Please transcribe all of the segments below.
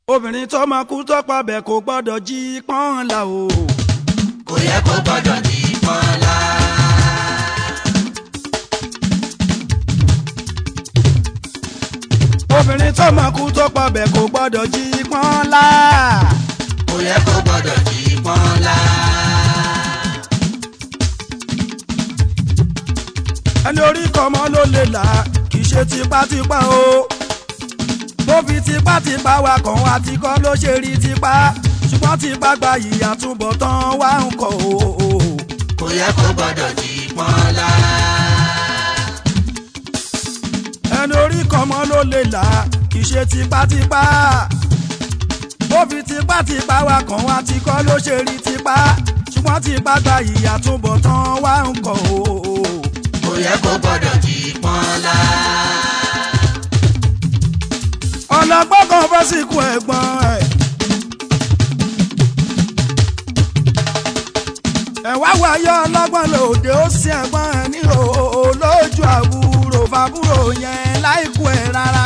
obìnrin tó máa kú tó pa bẹ́ẹ̀ kò gbọ́dọ̀ jí pọ́n la o. kò yẹ kó gbọ́dọ̀ di pọ́nlá. obìnrin tó máa kú tó pa bẹ́ẹ̀ kò gbọ́dọ̀ jí pọ́n la. kò yẹ kó gbọ́dọ̀ di pọ́nlá. ẹni orí kọ́mọ ló lè là kì í ṣe tipátipá o. tó fi tipátipá wa kàn wá ti kọ́ ló ṣe rí tipá ṣùgbọ́n tipá gba ìyà túbọ̀ tán wá ń kọ́ o. kò yẹ kó gbọ́dọ̀ di pọ́nlá. ẹni orí kọ́mọ ló lè là kì í ṣe tipátipá. tó fi tipátipá wa kàn wá ti kọ́ ló ṣe rí tipá ṣùgbọ́n tipá gba ìyà túbọ̀ tán wá ń kọ́ o. kò yẹ kó gbọ́dọ̀ di pọ́nlá. ọlọ́gbọ́n kan fẹ́ sìnkú ẹ̀gbọ́n ẹ̀. ẹ̀wá wáyé ọlọ́gbọ́n lòdì ó sì ẹ̀gbọ́n ẹ̀ ní òòó lójú àbúrò fàbúrò yẹn láìkú ẹ̀ rárá.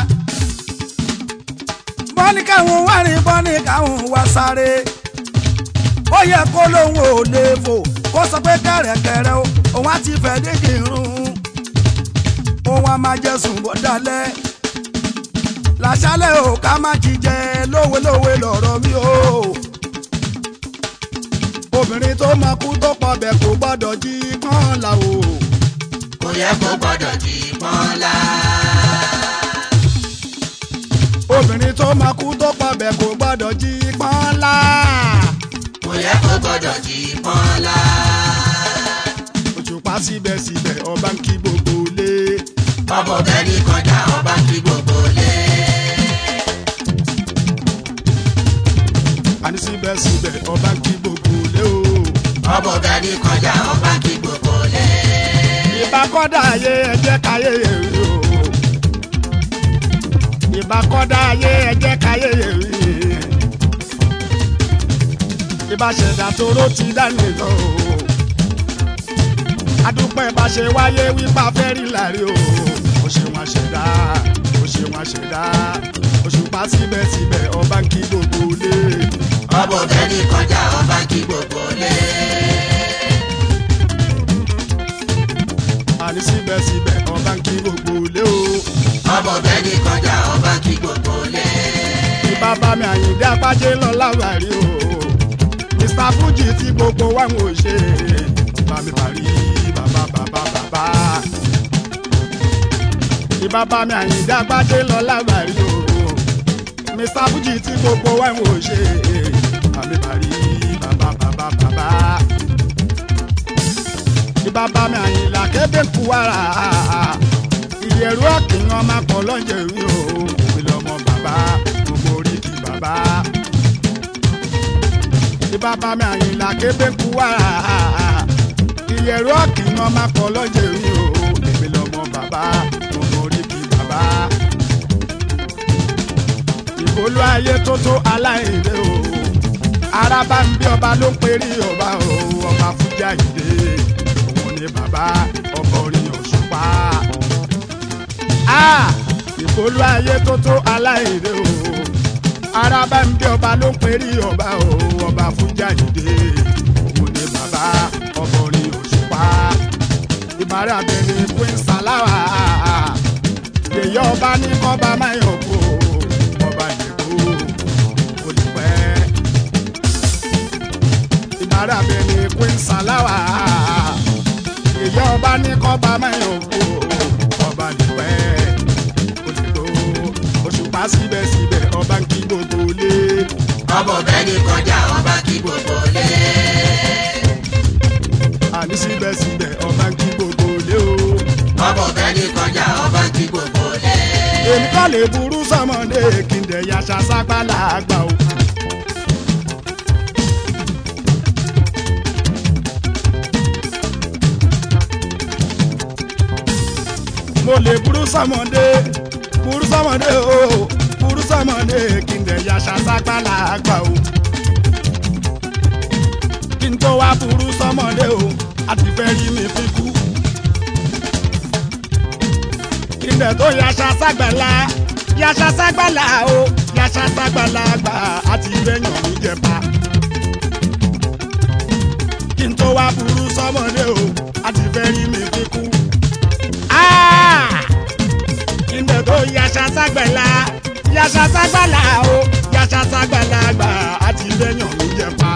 bọ́ní káwọn wá rìn bọ́ní káwọn wá sáré. ó yẹ kó lóun ò lè fò kó sọ pé kẹ̀rẹ̀kẹ̀rẹ̀ o òun á ti fẹ́ dídì rún. òun á máa jẹ sùn bó dalẹ̀ làṣálẹ̀ ò ká má jíjẹ lówelówe lọ̀rọ̀ mi o. obìnrin tó máa kú tó pọ̀ bẹ́ẹ̀ kò gbọ́dọ̀ jí pọ́n la o. kò yẹ kó gbọ́dọ̀ di pọ́nlá. obìnrin tó máa kú tó pọ̀ bẹ́ẹ̀ kò gbọ́dọ̀ jí pọ́n la. kò yẹ kó gbọ́dọ̀ di pọ́nlá. òṣùpá síbẹ̀síbẹ̀ ọba ń kí gbogbo lé. ọbọ̀ bẹ́ẹ̀ ní kọjá ọba kí gbogbo lé. àní síbẹ̀síbẹ̀ ọba ń kí gbogbo lé o. ọbọ̀ bẹ́ẹ̀ ní kọjá ọba kí gbogbo lé. ìbá kọ́dà ayé ẹ̀jẹ̀ káyé èrè o. ìbá kọ́dà ayé ẹ̀jẹ̀ káyé èrè. ìbá ṣẹ̀dá toró ti dání lọ o. adúpẹ́ bá ṣe wáyé wípé afẹ́ rí láre o. ó ṣe wọn ṣẹ̀dá ó ṣe wọn ṣẹ̀dá òṣùpá síbẹ̀síbẹ̀ ọba ń kí gbogbo lé. ọbọ̀ bẹ́ẹ̀ ní kọjá ọba kí gbogbo lé. àní síbẹ̀síbẹ̀ ọba ń kí gbogbo lé o. ọbọ̀ bẹ́ẹ̀ ní kọjá ọba kí gbogbo lé. bàbá mi àyìndé apájé lọ láwàrí o mr fuji tí gbogbo wa ń wò ṣe bá mi parí bàbá bàbá bàbá ìbàbá mi àyìndé apájé lọ láwàrí o mr fuji tí gbogbo wa ń wò ṣe bá mi parí bàbá bàbá bàbá ìbàbá mi àyìnlá kébé kú wàrà ìyẹ̀rú ọ̀kìyàn máa pọ̀ lọ́jọ́ ìwé o òbí lọ́mọ bàbá gbogbo oríkì bàbá. ìbàbá mi àyìnlá kébé kú wàrà ìyẹ̀rú ọ̀kìyàn máa pọ̀ lọ́jọ́ ìwé o òbí lọ́mọ bàbá gbogbo oríkì bàbá. ìbolú ayé tó tó aláìlé o araba ń bí ọba ló ń perí ọba o ọba fújà ìdè òun ni bàbá ọkọ orin òṣùpá ìbolú ayé tó tó aláìrè o araba ń bí ọba ló ń perí ọba o ọba fújà ìdè òun ni bàbá ọkọ orin òṣùpá ìbára abẹni queen salawa yèyé ọba ní kọba máyọ̀ kó ọba ìdèkó olùpẹ́ ìbára abẹni queen salawa yèyé ọba ní kọba máyọ̀ kó ọba ìdèpẹ́ olùkó òṣùpá síbẹ̀síbẹ̀ ọba ń kí gbogbo lé ọbọ̀ bẹ́ẹ̀ ní kọjá ọba kí gbogbo lé. àní síbẹ̀síbẹ̀ ọba ń kí gbogbo lé o. ọbọ̀ bẹ́ẹ̀ ní kọjá ọba kí gbogbo lé. èmi kọ́ lè burú sọmọdé kí n dẹ̀ yaṣa sápálá àgbà o. mo lè burú sọmọdé burú sọmọdé o burú sọmọdé kí n dẹ̀ yaṣa sápálá àgbà o. kí n tó wá burú sọmọdé o àti fẹ́ rí mi fi kú. kí n dẹ̀ tó yaṣa ságbàlá yaṣa ságbàlá o yaṣa ságbàlagbà àti bẹ́yàn mi jẹpa. kí n tó wá burú sọmọdé o àti fẹ́ rí mi kíkú. kí n dẹ̀ tó yaṣa ságbàlá yaṣa ságbàlá o yaṣa ságbàlagbà àti bẹ́yàn mi jẹpa.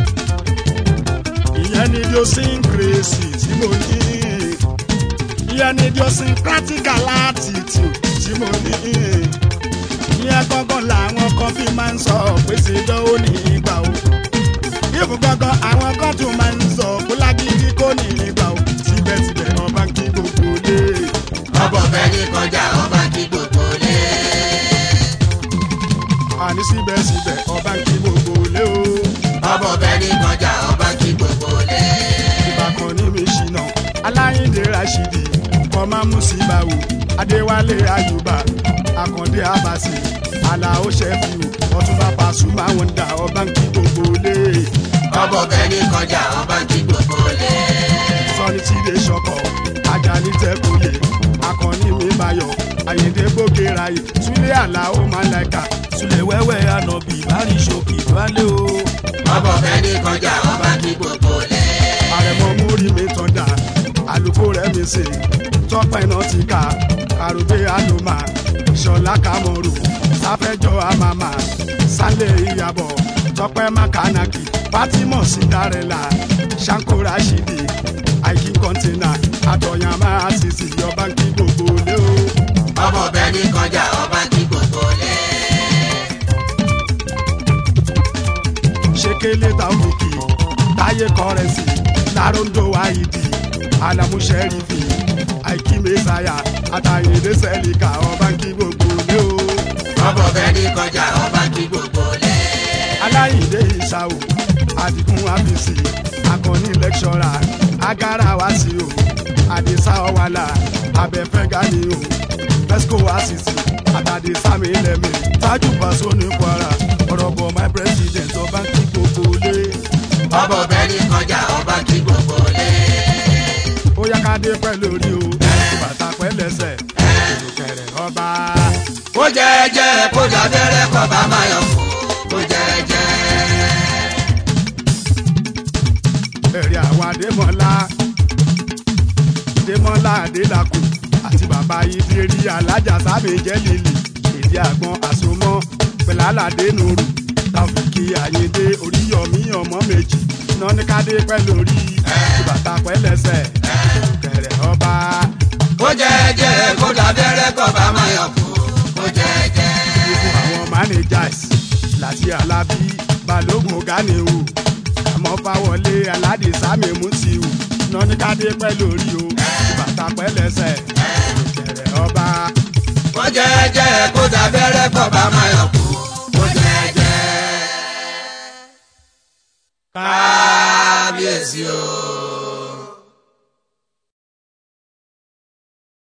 ìyẹn ni idiosyncrasy tí mo ní ìyẹn ni idiosyncratical attitude tí mo ní ìyẹn gangan làwọn kan fi máa ń sọ pé ṣèjọ́ ò ní ìgbà o ìfún gangan àwọn kan tún máa ń sọ pé lágídí kò ní ìgbà o síbẹ̀síbẹ̀ ọba ń kí gbogbo lé ọbọ̀ bẹ́ẹ̀ ní kọjá ọba kí gbogbo lé. àní síbẹ̀síbẹ̀ ọba ń kí gbogbo lé o ọbọ̀ bẹ́ẹ̀ ní kọjá ọba kí gbogbo lé. ìbákan ní mi ṣìnà aláyíǹde rashidi kọ́má musibawu adéwálé ayuba akàndé abasi alao ṣẹ́fù ọtúnba pasuma wọn dà ọba ń kí gbogbo lé ọbọ̀ bẹ́ẹ̀ ní kọjá ọba kí gbogbo lé. sọni tíde ṣọkọ ajani tẹkùyè akọni mi bayọ àyèdè gbòkèràyè súlẹ àlàó màláìka súlẹ wẹwẹ ànàbì bárí ṣòkì wálé o ọbọ̀ bẹ́ẹ̀ ní kọjá ọba kí gbogbo lé. àrẹ̀mọ múrí mi tán dà àlùkò rẹ̀ mi sè tọ́pẹ́ náà ti kà kàrògbé àlùmá ṣọlá kàmọ́rù sáfẹ́jọ́ àmàmà sálẹ̀ ìyàbọ̀ tọ́pẹ́ mákànákì fátímọ̀ síndárẹ́là ṣáńkó rashidi àìkí kọ́ńtínà àtọ̀yàmá àṣìṣì yọba ń kí gbogbo lé o. ọbọ̀ bẹ́ẹ̀ ní kọjá ọba kí gbogbo lé. ṣekele taofiki táyé kọrẹsì larondo waidi alamusẹrifi àìkí mẹsàyà àtàyèdè sẹlíkà ọba ń kí gbogbo lé o. ọbọ̀ bẹ́ẹ̀ ní kọjá ọba kí gbogbo lé. aláyìndé ìṣàwò àdìgún àbísí akọni lẹ́kṣọ́rà agara wá sí o àdìsá ọ̀wàlà abẹ́fẹ́ gani o fesco asisi àtàdé sami lẹ́mí tájú pàṣọ ní kwara ọ̀rọ̀ bọ̀ my president ọba ń kí gbogbo lé. ọbọ̀ bẹ́ẹ̀ ní kọjá ọba kí gbogbo lé. ó yá ká dé pẹ́ lórí o bàtà pẹ́ lẹ́sẹ̀ ìlúkẹ̀rẹ̀ ọba. kó jẹ́jẹ́ kó dábẹ́rẹ́ kọ́ bá máa yọ̀ fún kó jẹ́jẹ́. ẹ̀rí àwọn adémọ́lá adémọ́lá adélakù àti bàbá ìdírí alájà sábẹ jẹ́ lílì èdè àgbọn àsomọ́ pẹ̀lálàdé nùrù tàfíkì àyíndé oríyọmí ọmọ méjì nọ́níkádé pẹ́ lórí ìbàtà pẹ́ lẹ́sẹ̀ kẹrẹ̀ ọba. kó jẹ́jẹ́ kó dábẹ́rẹ́ kọ́ bá máa yọ̀ fún kó jẹ́jẹ́. fún àwọn managers láti alábí balógun ganiwu àmọ́ fáwọlé aládìsámi mutiu nọ́níkádé pẹ́ lórí o ìbàtà pẹ́ lẹ́sẹ̀ kẹrẹ̀ ọba. kó jẹ́jẹ́ kó dábẹ́rẹ́ kọ́ bá máa yọ̀ fún kó jẹ́jẹ́. kábíyèsí o.